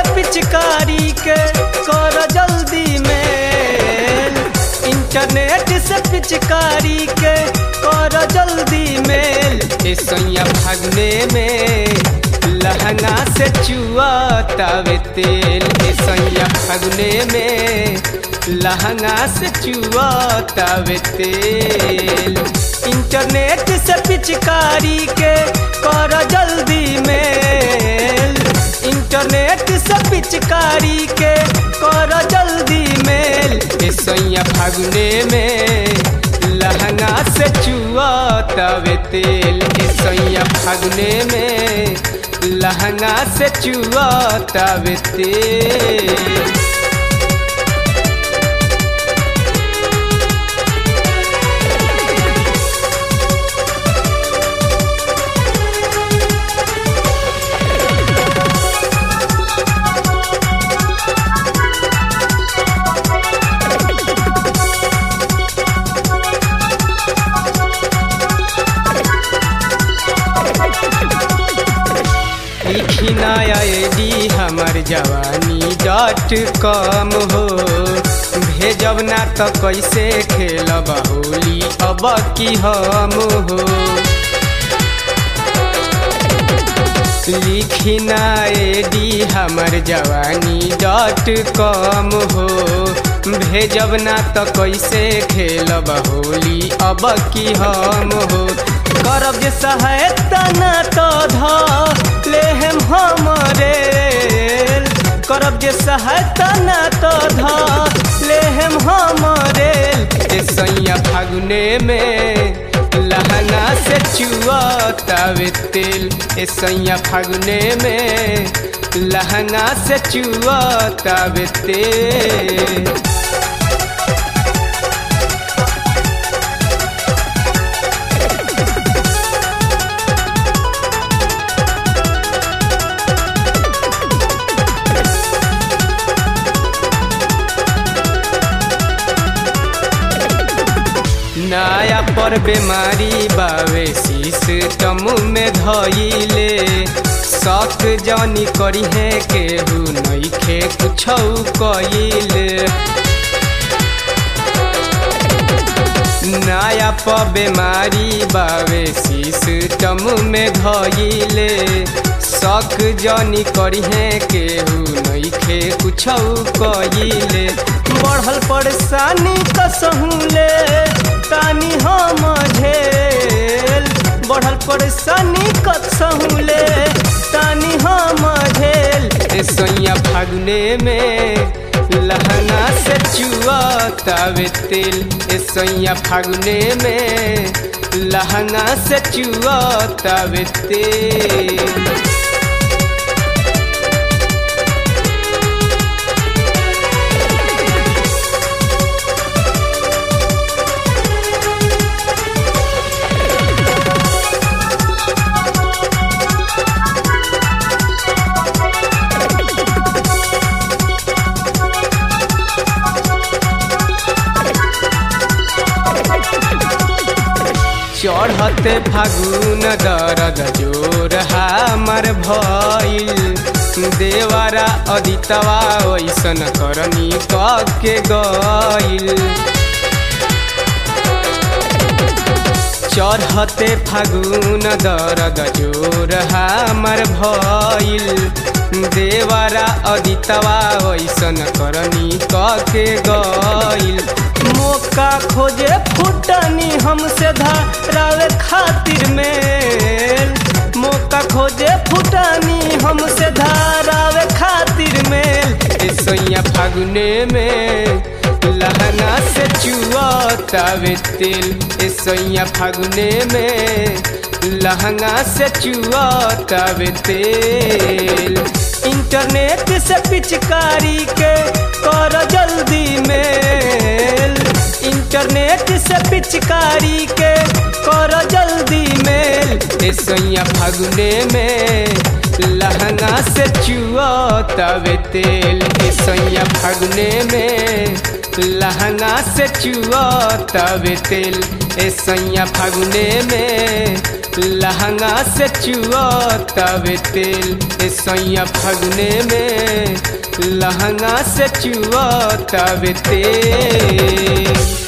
पिचकारी के कर जल्दी मेल इंटरनेट से पिचकारी के कर जल्दी मेल ए सैया भागने में लहंगा से चुआ तावे तेल ए सैया भागने में लहंगा से चुआ तावे तेल इंटरनेट से पिचकारी के कर जल्दी मेल इंटरनेट से पिचकारी के कर जल्दी मेल ए सैया फागुने में लहंगा से चुआ तवे तेल ए सैया फागुने में लहंगा से चुआ तवे तेल लिखी नया डी हमर जवानी डॉट कॉम हो भेजब ना तो कैसे खेलब होली अब की हम हो लिखी डी हमर जवानी डॉट कॉम हो भेजब ना तो कैसे खेलब होली अब की हम हो करब जे सहायता ना तो ध लेहम हमरे करब जे सहायता ना तो ध लेहम हमरे ए सैया फागुने में लहंगा से चुआ तावे तेल ए सैया फागुने में लहंगा से चुआ तावे तेल नया पर बीमारी बावे सिस्टम में धइले शक जानी करी है केहू नइखे कुछ कइले नया पर बीमारी बावे सिस्टम में धइले शक जानी करी है केहू नइखे कुछ कइले बढ़ल परेशानी कसहूले तानी हम झेल बढ़ल परेशानी कसहूले तानी हम झेल ए सैया फागुने में लहंगा से चुआ तावे तेल ए सैया फागुने में लहंगा से चुआ तावे तेल चढ़ते फागुन दरद जोर हमर भइल देवारा अदितवा ऐसन करनी के गइल चढ़ते फागुन दरद जोर हमर भइल देवारा अदितवा ऐसन करनी के गइल मौका खोजे फुटनी हमसे धरावे खातिर मेल मौका खोजे फुटनी हमसे धरावे खातिर मेल ए सैया फागुने में लहंगा से चुआ तावे तेल ए सैया फागुने में लहंगा से चुआ तावे तेल इंटरनेट से पिचकारी के कर जल्दी मेल इंटरनेट से पिचकारी के कर जल्दी मेल ए सैया फागुने में लहंगा से चुआ तवे तेल ए सैया फागुने में लहंगा से चुआ तवे तेल ए सैया फागुने में लहंगा से चुआ तवे तेल ए सैया फगुने में लहंगा से चुआ तवे तेल